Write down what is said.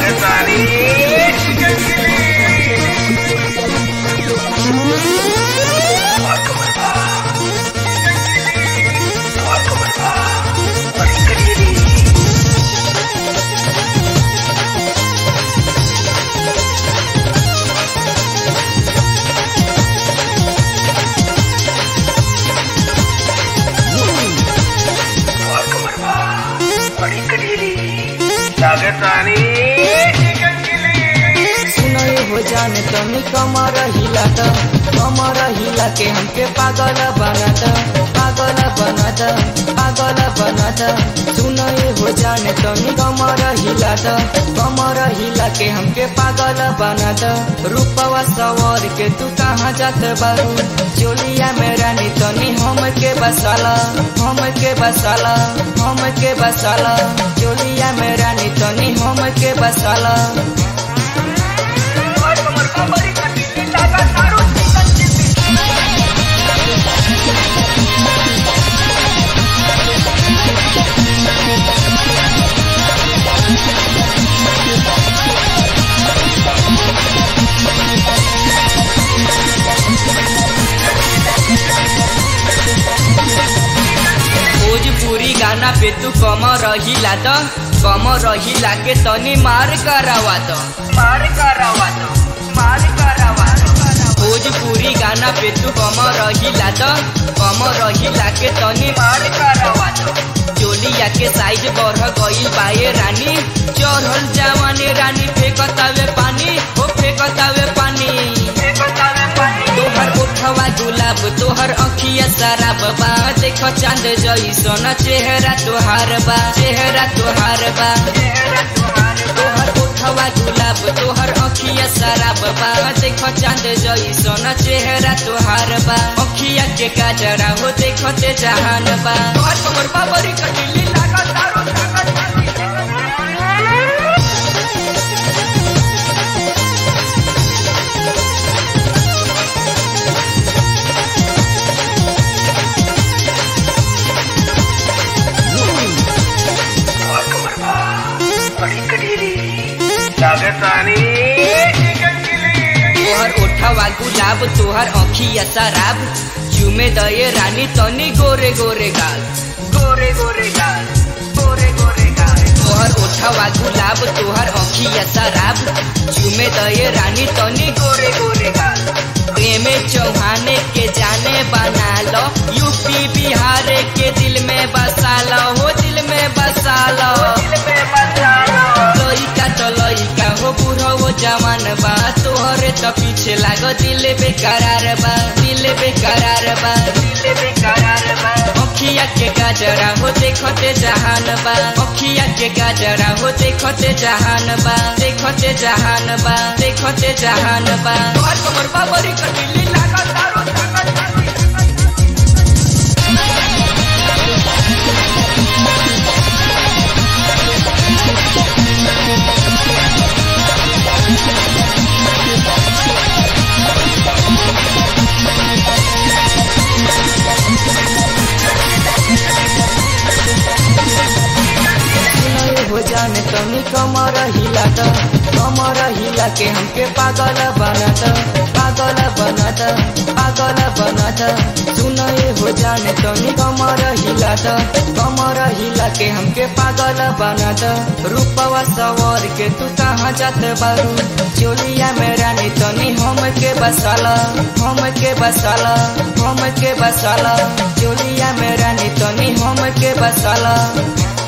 सुनय हो जाने तनी कमर हिला त कमर हिला के हमके पागल बनत पागल बनत पागल बनत सुनय हो जाने तनी कमर हिला त कमर हिला के हमके पागल बनत रूपवा सवर के तू कहाँ जात बारू चोलिया मेरा नी तनी हम के बसाला हम के बसाला हम के बसाला चोलिया मेरा नी तनी हम के बसाला भोजपुरी गाना पे तू कम रहिला त कम रहिला के तनी मार करावा त मार करावा त मार करावा भोजपुरी गाना पे तू कम रहिला त कम रहिला के तनी मार करावा त चोलिया के साइज बढ़ गईल बाए रानी चढ़ल जवानी रानी फेंकतावे पानी हो फेंकतावे पानी फेंकतावे पानी तोहर ओठवा गुलाब तोहर अखिया शराब बा देख चांद जैसन चेहरा तोहार बा चेहरा तोहार बा तोहर ओठवा गुलाब तोहर अखिया शराब बा देख चांद जैसन चेहरा तोहार बा अखिया के काजरा हो देखते जहान बा तोहर कमर बाबरी कटिली लागत दारू लागत तोहर ओठवा गुलाब तोहर अखिया शराब चुमे दये रानी तनी गोरे गोरे गाल गोरे गोरे गाल गोरे गोरे गाल तोहर ओठवा गुलाब तोहर अखिया शराब चुमे दये रानी तनी गोरे गोरे गाल प्रेमे चौहाने के जाने बना लो यूपी बिहार के दिल में बसा लो हो दिल में बसा लो दिल में बसा लो लइका तो लइका हो बूढ़ो वो जवान बा तोहरे तो पीछे लागो दिल बेकरार बा दिल बेकरार बा दिल बेकरार बा अखिया के गाजरा हो देखते जहान बा अखिया के गाजरा हो देखते जहान बा देखते जहान बा देखते जहान बा तोहर कमर बाबरी कटिली लागत दारू लागत दारू सुनय हो जाने तनी कमर हिला त कमर हिला के हमके पागल बनत पागल बनत पागल बनत सुनय हो जाने तनी कमर हिला त कमर हिला के हमके पागल बनत रूपवा सवर के तू कहाँ जात बारू चोलिया मेरा नी तनी हम के बसाला हम के बसाला हम के बसाला चोलिया मेरा नी तनी हम के बसाला